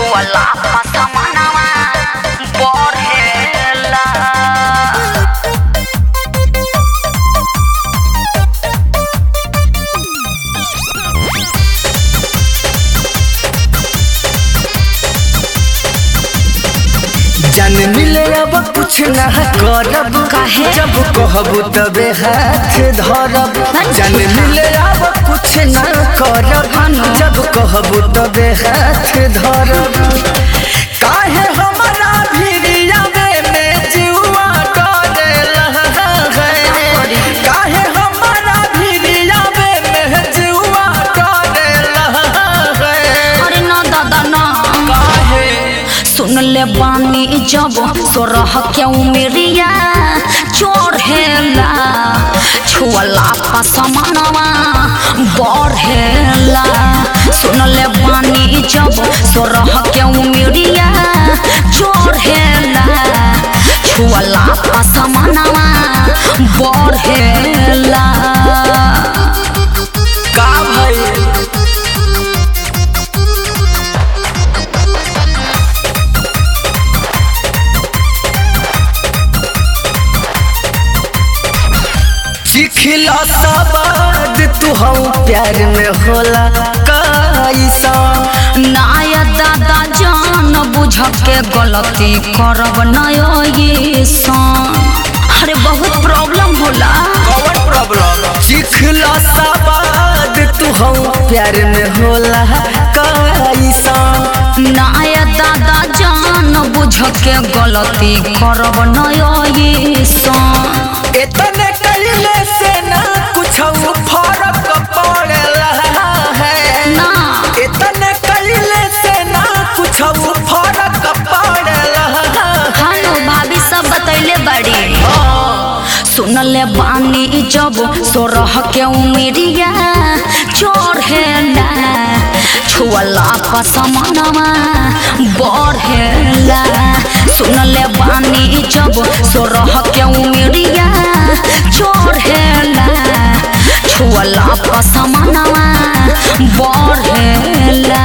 छुअला पसमनवा बढ़ेला जान मिले अब कुछ ना करब काहे? जब कहबू तबे हाथ धरब अच्छा। जान मिले अब कुछ ना करब जब कहबू तबे हाथ धरब काहे हमरा भिड़ियावे में जीवा डरेला है काहे हमरा भिड़ियावे में जीवा डरेला है अरे ना दादा ना काहे सुन ले बानी जब सोरह के उमेरिया चढ़ेला छुअला पसमनवा बढ़ेला सुन ले बानी जब सोरह के उमेरिया चढ़ेला छुअला पसमनवा बढ़ेला का भइल चिखिला सवाद तू हम प्यार में होला कैसा नाया दादा जान बुझ के गलती करब नयो ये सन अरे बहुत प्रॉब्लम होला कौन प्रॉब्लम चिखिला सवाद तू हम प्यार में होला कैसा नाया दादा जान बुझ के गलती करब नयो ये सन इतने कइले से ना कुछ फर्क पड़ेला है ना इतने कइले से ना कुछ फर्क पड़ेला हानो भाभी सब बतैले बड़ी सुनले बानी जब सोरह के उमेरिया चढ़ेला छुअला पसमनवा बढ़ेला सुनले बानी जब सोरह के उमेरिया चढ़ेला छुअला पसमनवा बढ़ेला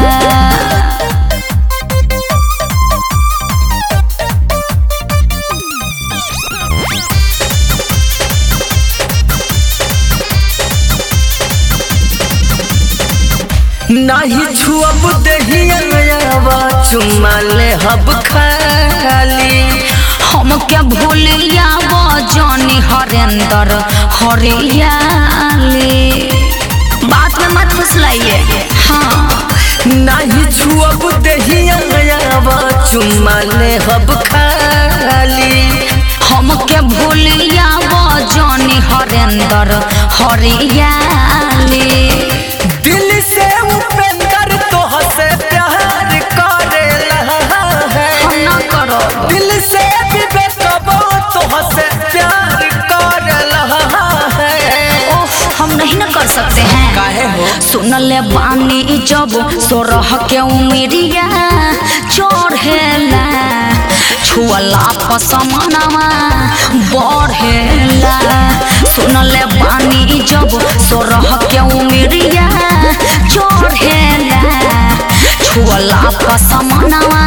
नाही छुअब दहियावा चुम्मा ले हब खाली हमके भूलिया जानी हरेंद्र हरियाली बात में मत फुसलाइए हाँ नाही छुअब दहियावा चुम्मा ले हब खाली हमके भूलिया जानी हरेंद्र हरियाली दिल से उपेंद्र तोह से प्यार करेला है हम ना करो दिल से विवेकबो तोह से प्यार करेला है ओह हम नहीं ना कर सकते हैं काहे हो सुनले बानी जब सोरह के उमेरिया चढ़ेला छुअला पसमनवा बढ़ेला सुनले बानी जब सोरह के उमेरिया चढ़ेला छुअला पसमनवा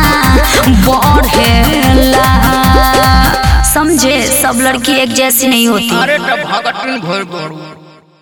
बढ़ेला समझे सब लड़की एक जैसी नहीं होती अरे तो भगत भर